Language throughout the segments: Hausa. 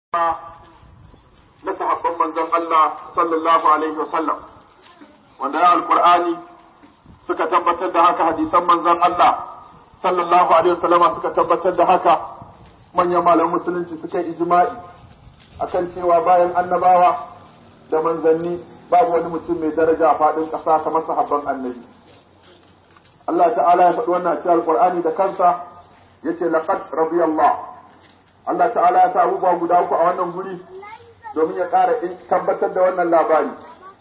na sahabban manzon Allah sallallahu alaihi wasallam wanda ya alqur'ani suka tabbatar da haka hadisan manzon Allah sallallahu alaihi wasallama suka tabbatar da haka manyan malaman musulunci suka yi ijma'i akan cewa bayan annabawa da manzanni babu wani mutum mai daraja a faɗin ƙasa kamar sahabban annabi Allah ta'ala ya faɗi wannan cikin alqur'ani da kansa yace laqad radiyallahu Allah ta'ala ya sa abubuwa guda uku a wannan guri domin ya ƙara tabbatar da wannan labari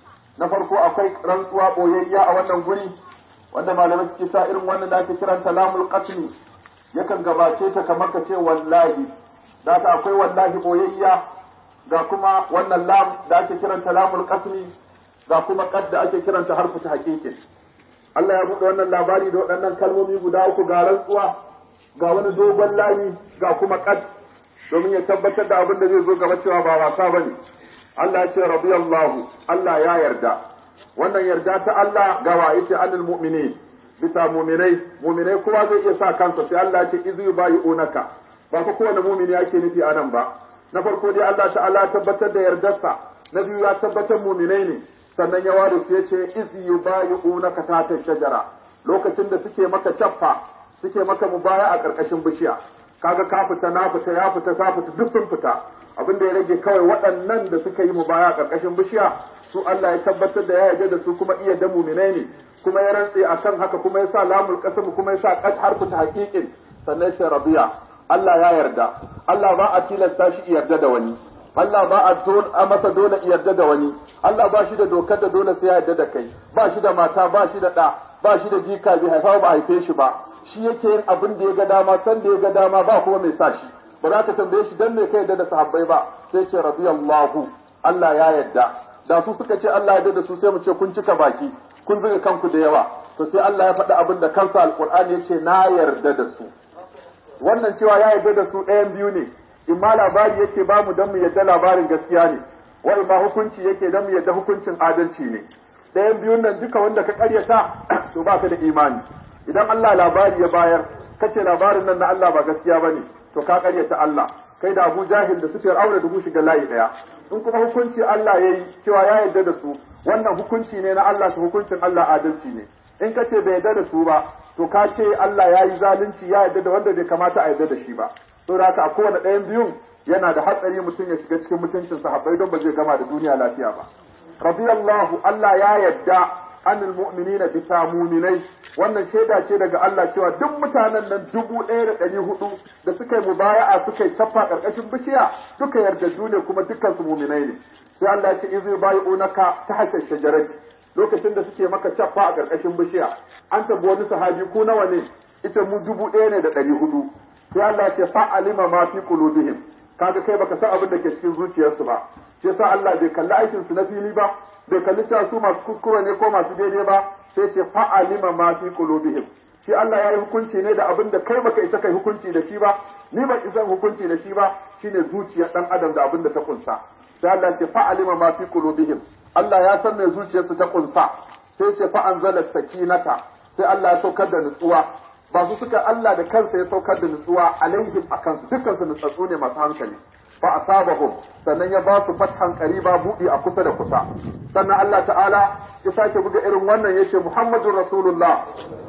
na farko akwai rantsuwa ɓoyayya a wannan guri wanda malamai suke sa irin wannan da ake kiranta lamul qasmi yakan gabace ta kamar ka ce wallahi da ta akwai wallahi ɓoyayya ga kuma wannan lam da ake kiranta lamul qasmi ga kuma qad da ake kiranta harfu ta haqiqin Allah ya buɗe wannan labari da waɗannan kalmomi guda uku ga rantsuwa ga wani dogon layi ga kuma qad domin ya tabbatar da abin da zai zo gaba cewa ba wasa ba ne. Allah ya ce radiyallahu Allah ya yarda. Wannan yarda ta Allah ga wa ita anil mu'mini bisa mu'minai mu'minai kowa zai iya sa kansa sai Allah ya ce izu yubayi'unaka ba fa kowane mu'mini yake nufi a nan ba. Na farko dai Allah ta'ala ya tabbatar da yardarsa na biyu ya tabbatar mu'minai ne sannan ya ware su ya ce izu yubayi'unaka ta ta shajara lokacin da suke maka caffa suke maka mubaya a ƙarƙashin bishiya. kaga ka fita na fita ya fita ka fita duk sun fita abin da ya rage kawai waɗannan da suka yi mu baya ƙarƙashin bishiya su Allah ya tabbatar da ya yarda da su kuma iya da muminai ne kuma ya rantse akan haka kuma ya sa lamul qasam kuma ya sa qad harfu ta haqiqin sannan sai rabiya Allah ya yarda Allah ba a tilasta shi yarda da wani Allah ba a masa dole yarda da wani Allah ba shi da dokar da dole sai ya yarda da kai ba shi da mata ba shi da ɗa ba shi da jika bai haifa ba haife shi ba shi yake yin abin da ya ga dama san da ya ga dama ba kuma mai sa shi ba za ka tambaye shi dan me kai da sahabbai ba sai ce radiyallahu Allah ya yarda da su suka ce Allah ya yarda da su sai mu ce kun cika baki kun zuga kanku da yawa to sai Allah ya faɗi abin da kansa alqur'ani ya ce na yarda da su wannan cewa ya yarda da su ɗayan biyu ne in ma labari yake ba mu dan mu yarda labarin gaskiya ne wa in ma hukunci yake dan mu yarda hukuncin adalci ne ɗayan biyun nan duka wanda ka karyata to ba ka da imani idan Allah labari ya bayar kace labarin nan na Allah ba gaskiya bane to ka karyata Allah kai da Abu Jahil da Sufyan aure da shiga layi daya in kuma hukunci Allah yayi cewa ya yarda da su wannan hukunci ne na Allah su hukuncin Allah adalci ne in kace bai yarda da su ba to ka ce Allah ya yi zalunci ya yarda da wanda bai kamata a yarda da shi ba saboda haka a kowane ɗayan biyun yana da hatsari mutum ya shiga cikin mutuncin sahabbai don ba zai gama da duniya lafiya ba radiyallahu Allah ya yarda anil mu'minina bisa muminai wannan shaida ce daga Allah cewa duk mutanen nan dubu ɗaya da ɗari hudu da suka yi mubaya'a suka yi cappa ƙarƙashin bishiya suka yarda ne kuma dukkan su muminai ne sai Allah ya ce izu bayi'unaka ta hasar shajarati lokacin da suke maka cappa a ƙarƙashin bishiya an tabi wani sahabi ku nawa ne ita mu dubu ɗaya ne da ɗari hudu sai Allah ya ce fa'alima ma fi qulubihim kaga kai baka san abin da ke cikin zuciyarsu ba shi yasa Allah bai kalli aikin su na fili ba bai kalli cewa su masu kuskure ne ko masu daidai ba sai ce fa'alima ma fi qulubihim shi Allah ya yi hukunci ne da abin da kai baka isa kai hukunci da shi ba ni ban isa hukunci da shi ba shine zuciyar dan adam da abin da ta kunsa sai Allah ce fa'alima ma fi qulubihim Allah ya san me zuciyarsu ta kunsa sai ce fa anzala sakinata sai Allah ya saukar da nutsuwa ba su suka Allah da kansa ya saukar da nutsuwa alaihim akan su dukkan su nutsatsu ne masu hankali fa asabahum sannan ya ba su fathan qariba budi a kusa da kusa sannan Allah ta'ala ya sake buga irin wannan yace Muhammadur Rasulullah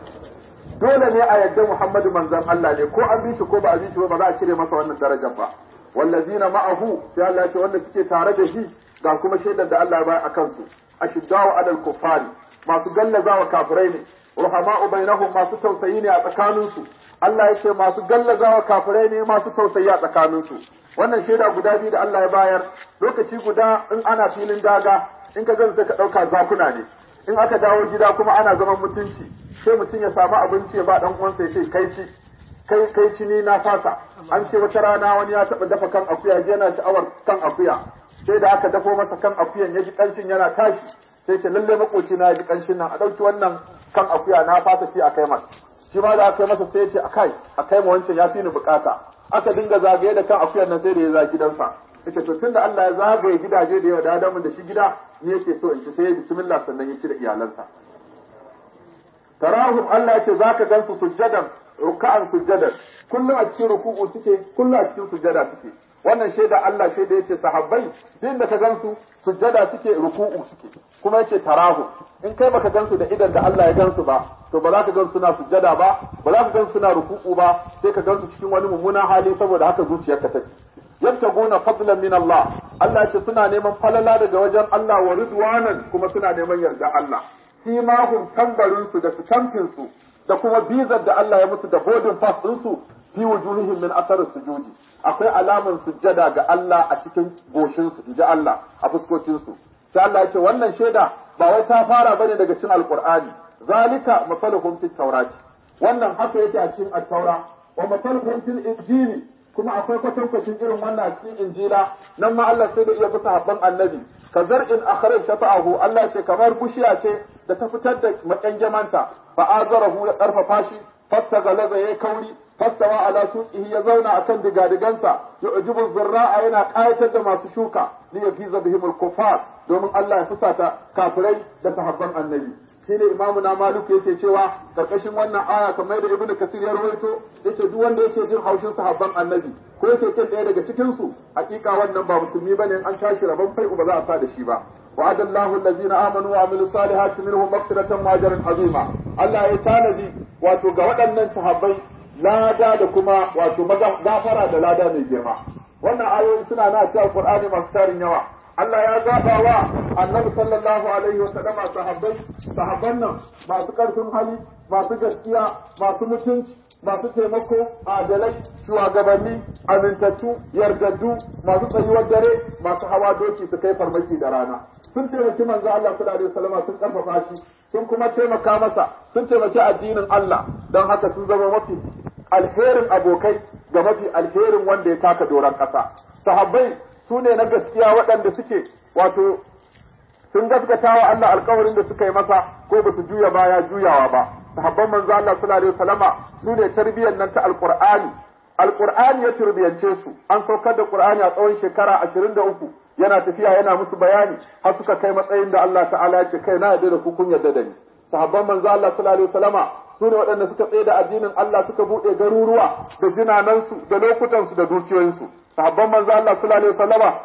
dole ne a yadda Muhammadu manzon Allah ne ko an bi shi ko ba a bi shi ba za a cire masa wannan darajar ba wallazina ma'ahu sai Allah ya ce wanda suke tare da shi ga kuma shaidar da Allah ya bayar akan su ashiddau alal kuffari masu gallazawa kafirai ne ruhama'u bainahum masu tausayi ne a tsakaninsu Allah ya ce masu gallazawa kafirai ne masu tausayi a tsakaninsu wannan shaida guda biyu da Allah ya bayar lokaci guda in ana filin daga in ka gan sai ka ɗauka zakuna ne in aka dawo gida kuma ana zaman mutunci sai mutum ya samu abinci ya ba dan uwansa ya ce kai ci kai kai ci ni na fasa an ce wata rana wani ya taɓa dafa kan akuya yana sha'awar kan akuya sai da aka dafo masa kan akuyan ya ji ƙanshin yana tashi sai ce lalle makoci na ji ƙanshin nan a ɗauki wannan kan akuya na fasa ci a kai masa shi ma da aka yi masa sai ya ce akai a kai ma wancan ya fi ni bukata aka dinga zagaye da kan akuyan nan sai da ya za gidansa yace to tunda Allah ya zagaye gidaje da yawa da adamu da shi gida ni yake so in ci sai ya bismillah sannan ya ci da iyalansa tarahum Allah yace zaka gansu sujjadan ruk'an sujjadan kullum a cikin ruku'u suke kullum a cikin sujjada suke wannan shaida Allah shaida yace sahabbai din da ka gansu sujjada suke ruku'u suke kuma yake tarahu in kai baka gansu da idan da Allah ya gansu ba to ba za ka gansu suna sujjada ba ba za ka gansu suna ruku'u ba sai ka gansu cikin wani mummunan hali saboda haka zuciyarka take yabtaguna fadlan min Allah Allah yace suna neman falala daga wajen Allah wa ridwanan kuma suna neman yarda Allah simahum tambarin su da sitamfin su da kuma bizar da Allah ya musu da bodin pass din su fi wujuhihim min athar sujudi akwai alaman sujjada ga Allah a cikin goshin su inji Allah a fuskokin su sai Allah yace wannan shaida ba wai ta fara bane daga cikin alqur'ani zalika masaluhum fit tawrati wannan haka yake a cikin at-taura wa masaluhum fil injili kuma akwai kwatankwacin irin wannan a cikin injila nan ma Allah sai da iya bisa habban annabi ka zar'in akhraj shafa'ahu Allah ce kamar bushiya ce da ta fitar da makangamanta fa azarahu ya karfafa shi fastagalaza yayi kauri fastawa ala suqihi ya zauna akan digadigansa yu'jibu zurra'a yana qayatar da masu shuka li yafiza bihim al-kuffar domin Allah ya fusata kafirai da sahabban annabi shine imamu na maliku yake cewa karkashin wannan aya kamar da ibnu kasir ya rawaito yace duk wanda yake jin haushin sahabban annabi ko yake kin ɗaya daga cikin su hakika wannan ba musulmi bane an tashi rabon fai'u ba za a sa da shi ba وعد الله الذين امنوا وعملوا الصالحات منهم مغفرة واجرا عظيما Allah ya tanadi wato ga waɗannan sahabbai lada da kuma wato gafara da lada mai girma wannan ayoyi suna na cikin Qur'ani masu tarin yawa Allah ya zaɓa wa annabi sallallahu alaihi wa sallama sahabbai sahabban nan masu ƙarfin hali masu gaskiya masu mutunci masu taimako adalai shugabanni amintattu yardaddu masu tsayuwar dare masu hawa doki su kai farmaki da rana sun taimaki manzo Allah sallallahu alaihi wasallam sun karfafa shi sun kuma taimaka masa sun taimaki addinin Allah don haka sun zama mafi alherin abokai ga mafi alherin wanda ya taka doron ƙasa sahabbai su ne na gaskiya waɗanda suke wato sun gaskata wa Allah alkawarin da suka yi masa ko ba su juya baya juyawa ba sahabban manzo Allah sallallahu alaihi wasallama su ne tarbiyyar nan ta alqur'ani alqur'ani ya turbiyance su an saukar da qur'ani a tsawon shekara 23 yana tafiya yana musu bayani har suka kai matsayin da Allah ta'ala ya ce kai na yarda da ku kun yarda da ni sahabban manzo Allah sallallahu alaihi wasallama su ne waɗanda suka tsaye da addinin Allah suka buɗe garuruwa da jinanansu da lokutansu da dukiyoyinsu sahabban manzo Allah sallallahu alaihi wasallama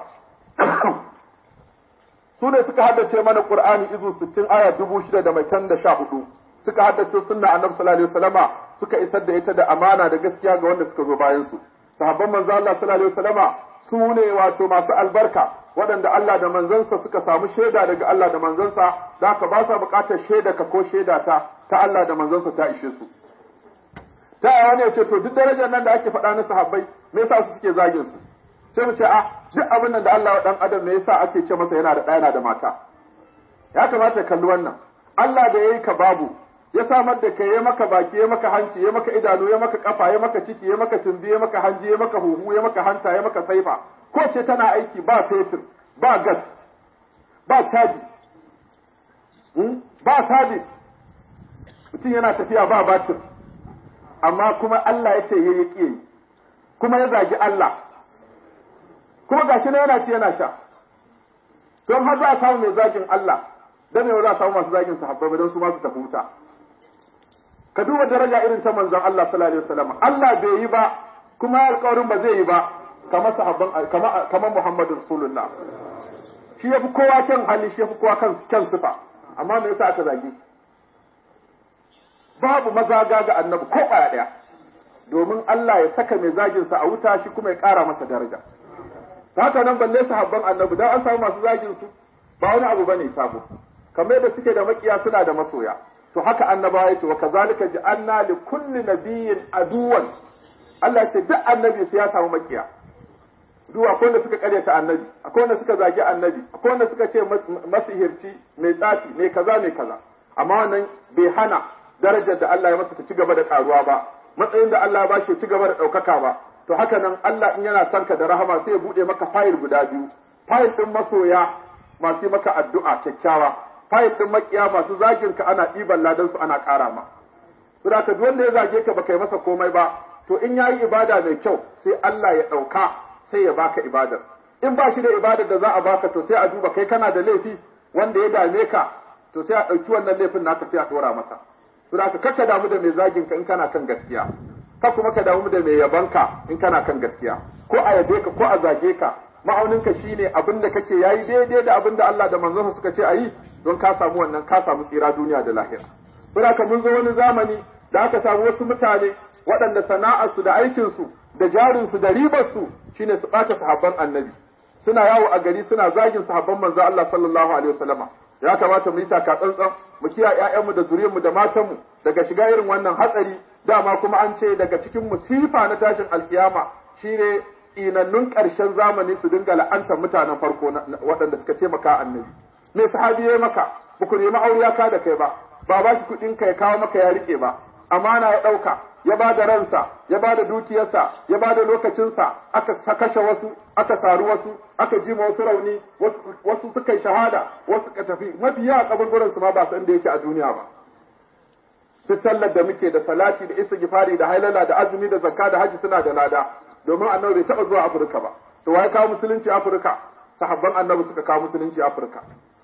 su ne suka haddace mana Qur'ani izu 60 aya 6000 da mai tan da 14 suka haddace sunna Annabi sallallahu alaihi wasallama suka isar da ita da amana da gaskiya ga wanda suka zo bayan su sahabban manzo Allah sallallahu alaihi wasallama su ne wato masu albarka waɗanda Allah da manzansa suka samu shaida daga Allah da manzansa da haka ba sa buƙatar shaida ka ko shaida ta ta Allah da manzansa ta ishe su ta wani ya ce to duk darajar nan da ake faɗa na sahabbai me yasa su suke zagin su sai mu ce a duk abin nan da Allah wa dan adam me yasa ake ce masa yana da ɗa yana da mata ya kamata ya kalli wannan Allah da yayi ka babu ya samar da kai ya maka baki ya maka hanci ya maka idanu ya maka kafa ya maka ciki ya maka tumbi ya maka hanji ya maka huhu ya maka hanta ya maka saifa ko ce tana aiki ba fetur ba gas ba caji ba sabis mutum yana tafiya ba batir amma kuma Allah ya ce ya yi kuma ya zagi Allah kuma gashi na yana ci yana sha don har za a samu mai zagin Allah dan yau za a samu masu zagin sahabbai don su ma su tafi wuta ka duba daraja irin ta manzon Allah sallallahu alaihi wasallam Allah bai yi ba kuma alƙawarin ba zai yi ba kamar sahabban kamar kamar Muhammadu Rasulullah shi yafi kowa kyan hali shi yafi kowa kan kyan sifa amma me yasa aka zage babu mazaga ga annabi ko ƙwaya ɗaya domin Allah ya saka mai zagin sa a wuta shi kuma ya ƙara masa daraja haka nan balle sahabban annabi dan an samu masu zagin su ba wani abu bane sabo kamar da suke da makiya suna da masoya to haka annabawa yace wa kazalika ja'alna li kulli nabiyyin aduwan Allah ya ce duk annabi sai ya samu makiya duk akwai wanda suka karyata annabi akwai wanda suka zagi annabi akwai wanda suka ce masihirci mai tsafi mai kaza mai kaza amma wannan bai hana darajar da Allah ya masa ta ci gaba da karuwa ba matsayin da Allah ya bashi ya ci gaba da ɗaukaka ba to haka nan Allah in yana son ka da rahama sai ya buɗe maka fayil guda biyu fayil ɗin masoya masu maka addu'a kyakkyawa fayil ɗin makiya masu zagin ka ana ɗiban ladan su ana ƙara ma saboda ka duk wanda ya zage ka baka yi masa komai ba to in yayi ibada mai kyau sai Allah ya ɗauka sai ya baka ibadar in ba shi da ibadar da za a baka to sai a duba kai kana da laifi wanda ya dame ka to sai a ɗauki wannan laifin naka sai a ɗora masa saboda ka kakka damu da mai zagin ka in kana kan gaskiya ka kuma ka damu da mai yabanka in kana kan gaskiya ko a yabe ka ko a zage ka ma'auninka shine abin da kake yayi daidai da abin da Allah da manzonsa suka ce ayi don ka samu wannan ka samu tsira duniya da lahira saboda mun zo wani zamani da aka samu wasu mutane waɗanda sana'arsu da aikinsu da jarinsu da ribarsu shine su ɓata sahabban annabi suna yawo a gari suna zagin sahabban manzo Allah sallallahu alaihi wasallama ya kamata mu yi taka tsantsan mu kiyaye ƴaƴanmu da zuriyarmu da matanmu daga shiga irin wannan hatsari dama kuma an ce daga cikin musifa na tashin alkiyama shine tsinannun ƙarshen zamani su dinga la'antar mutanen farko waɗanda suka taimaka annabi me sahabi ya maka ba ku nemi aure ka da kai ba ba ba shi kuɗin ka ya kawo maka ya rike ba amana ya ɗauka ya ba da ransa ya ba da dukiyarsa ya ba da lokacinsa aka kashe wasu aka saru wasu aka jima wasu rauni wasu suka yi shahada wasu suka tafi mafi yawa kaburburan su ma ba san da yake a duniya ba duk sallar da muke da salati da istighfari da hailala da azumi da zakka da haji suna da lada domin annabi bai taɓa zuwa afirka ba to waye kawo musulunci afirka sahabban annabi suka kawo musulunci afirka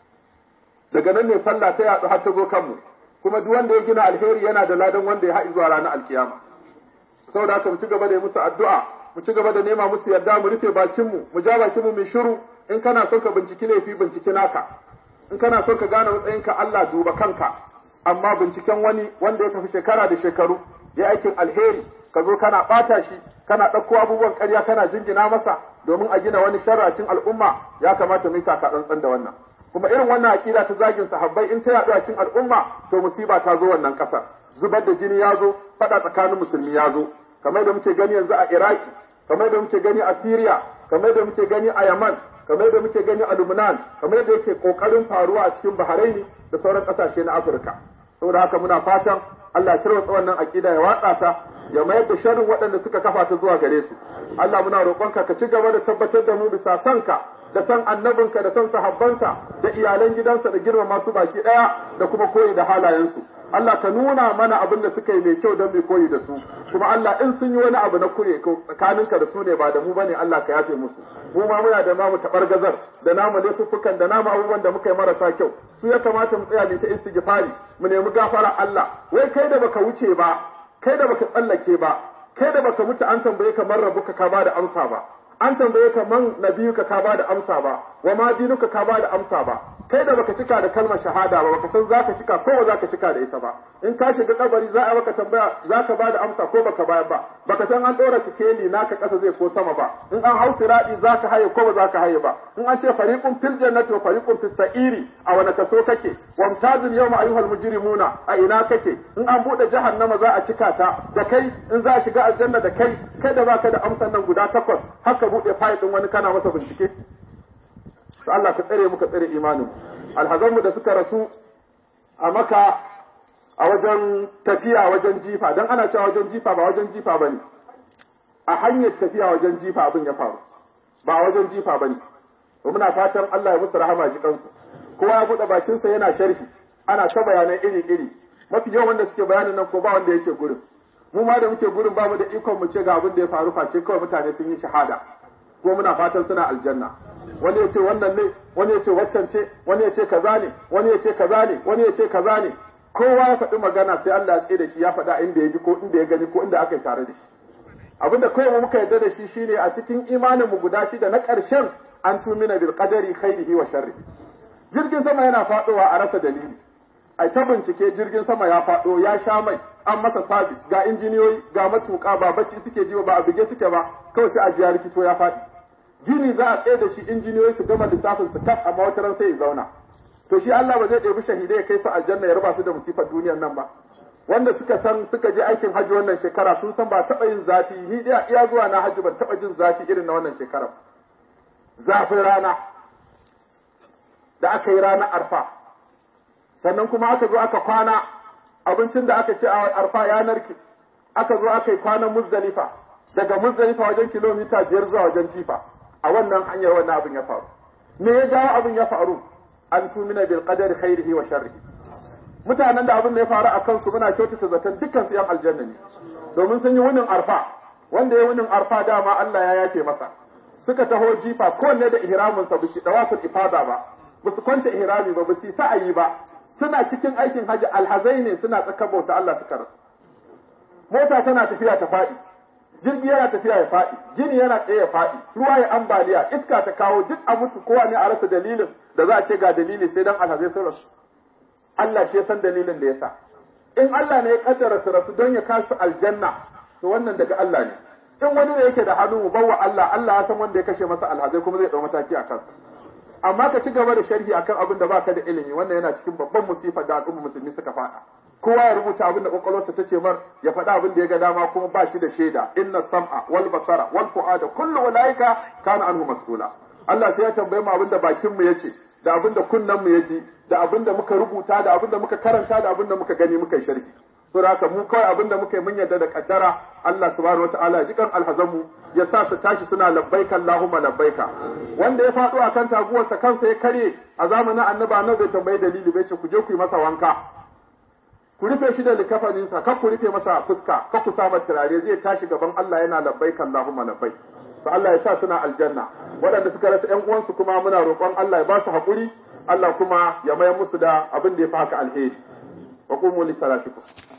daga nan ne sallah ta yaɗu har ta zo kanmu kuma duk wanda ya gina alheri yana da ladan wanda ya haɗi zuwa ranar alkiyama saboda haka mu ci gaba da yi musu addu'a mu ci gaba da nema musu yarda mu rufe bakinmu mu ja bakinmu mu shiru in kana son ka binciki laifi binciki naka in kana son ka gane matsayinka Allah duba kanka amma binciken wani wanda ya tafi shekara da shekaru ya aikin alheri ka zo kana ɓata shi kana ɗauko abubuwan ƙarya kana jingina masa domin a gina wani sharracin al'umma ya kamata mu yi taka tsantsan da wannan kuma irin wannan aƙida ta zagin sahabbai in ta yaɗu a cikin al'umma to musiba ta zo wannan ƙasar zubar da jini ya zo faɗa tsakanin musulmi ya zo kamar da muke gani yanzu a iraki kamar da muke gani a syria kamar da muke gani a yaman kamar da muke gani a lubnan kamar da yake ƙoƙarin faruwa a cikin bahraini da sauran ƙasashe na afirka saboda haka muna fatan Allah ya tarwatsa wannan aƙida ya watsa ta ya mayar da sharrin waɗanda suka kafa ta zuwa gare su Allah muna roƙonka ka ci gaba da tabbatar da mu bisa sanka da san annabinka da san sahabbansa da iyalan gidansa da girmama su baki ɗaya da kuma koyi da halayensu Allah ka nuna mana abin da suka yi mai kyau don mai koyi da su kuma Allah in sun yi wani abu na kure tsakaninka da su ne ba da mu bane Allah ka yafe musu mu ma muna da namu tabargazar da namu laifuffukan da namu abubuwan da muka yi marasa kyau su ya kamata mu tsaya mu ta istighfari mu nemi gafara Allah wai kai da baka wuce ba kai da baka tsallake ba kai da baka mutu an tambaye ka man rabuka ka bada amsa ba an tambaye ka man nabiyuka ka bada amsa ba wa ma dinuka ka bada amsa ba kai da baka cika da kalmar shahada ba baka san zaka cika ko ba zaka cika da ita ba in ka shiga kabari za a maka tambaya zaka bada amsa ko baka bayar ba baka san an dora sikeli naka kasa zai ko sama ba in an hau siradi zaka haye ko ba zaka haye ba in an ce fariqun fil jannati wa fariqun fis sa'iri a wani kaso kake wamtazil yawma ayyuhal mujrimuna a ina kake in an bude jahannama za a cika ta da kai in za a shiga aljanna da kai kai da baka da amsan nan guda takwas haka bude fayil din wani kana masa bincike to Allah ka tsare mu ka tsare imanin alhazanmu da suka rasu a maka a wajen tafiya wajen jifa dan ana cewa wajen jifa ba wajen jifa bane a hanyar tafiya wajen jifa abin ya faru ba wajen jifa bane to muna fatan Allah ya musu rahama ji kansu kowa ya bude bakinsa yana sharhi ana ta bayanai iri iri mafi yawan wanda suke bayanin nan ko ba wanda yake gurin mu ma da muke gurin bamu da ikon mu ce ga abin da ya faru face kawai mutane sun yi shahada ko muna fatan suna aljanna wani ya ce wannan ne wani ya ce waccan ce wani ya ce kaza ne wani ya ce kaza ne wani ya ce kaza ne kowa ya faɗi magana sai Allah ya tsaye da shi ya faɗa inda ya ji ko inda ya gani ko inda aka yi tare da shi abinda kawai muka yarda da shi shine a cikin imanin mu guda shida na ƙarshen an tumina bil qadari khairihi wa sharrihi jirgin sama yana faɗowa a rasa dalili ai ta bincike jirgin sama ya faɗo ya sha mai an masa sabis ga injiniyoyi ga matuƙa ba bacci suke ji ba a bige suke ba kawai sai a ji ya rikito ya faɗi gini za a tsaye da shi injiniyoyi su gama lissafin su kaf amma wata ran sai ya zauna to shi Allah ba zai ɗebi shahidai ya kai su aljanna ya raba su da musifar duniyar nan ba wanda suka san suka je aikin hajji wannan shekara sun san ba taɓa yin zafi ni dai iya zuwa na hajji ban taɓa jin zafi irin na wannan shekara zafin rana da aka yi ranar arfa sannan kuma aka zo aka kwana abincin da aka ci a arfa ya narke aka zo aka yi kwanan muzdalifa daga muzdalifa wajen kilomita biyar zuwa wajen jifa a wannan hanyar wannan abin ya faru me ya jawo abin ya faru an tumina bil qadari khairihi wa sharrihi mutanen da abin da ya faru a kansu muna kyautata zaton dukkan su yan aljanna ne domin sun yi wunin arfa wanda ya wunin arfa dama Allah ya yafe masa suka taho jifa kowanne da ihramin sa biki dawaful ifada ba ba su kwance ihrami ba ba su sa'ayi ba suna cikin aikin haji alhazai ne suna tsaka bauta Allah suka rasu mota tana tafiya ta faɗi jirgi yana tafiya ya faɗi gini yana tsaye ya faɗi ruwa ya ambaliya iska ta kawo duk a mutu kowa ne a rasa dalilin da za a ce ga dalili sai dan alhazai sun rasu Allah shi ya san dalilin da ya sa in Allah ne ya kaddara su rasu don ya kasu aljanna to wannan daga Allah ne in wani ne yake da hannu mu bawa Allah Allah ya san wanda ya kashe masa alhazai kuma zai dau mataki a kansa amma ka ci gaba da sharhi akan abin da baka da ilimi wannan yana cikin babban musifa da al'umma musulmi suka faɗa kowa ya rubuta abin da kwakwalwarsa ta ce mar ya faɗa abin da ya ga dama kuma ba shi da shaida inna sam'a wal basara wal fu'ada kullu ulaika kana anhu mas'ula Allah sai ya tambaye mu abin da bakin mu yace da abin da kunnen mu yaji da abin da muka rubuta da abin da muka karanta da abin da muka gani muka yi sharhi to haka mu kawai abin da muka yi mun yarda da kaddara Allah subhanahu wataala ya jikan alhazanmu ya sa su tashi suna labbaika Allahumma labbaika wanda ya faɗo akan taguwarsa kansa ya kare a zamanin annabi annabi bai tambayi dalili bai ce ku je ku yi masa wanka ku rufe shi da likafaninsa kar ku rufe masa fuska kar ku sa masa turare zai tashi gaban Allah yana labbaika Allahumma labbaik to Allah ya sa suna aljanna waɗanda suka rasa ƴan uwansu kuma muna roƙon Allah ya ba su haƙuri Allah kuma ya mayar musu da abin da ya fi haka alheri wa qumu li salatikum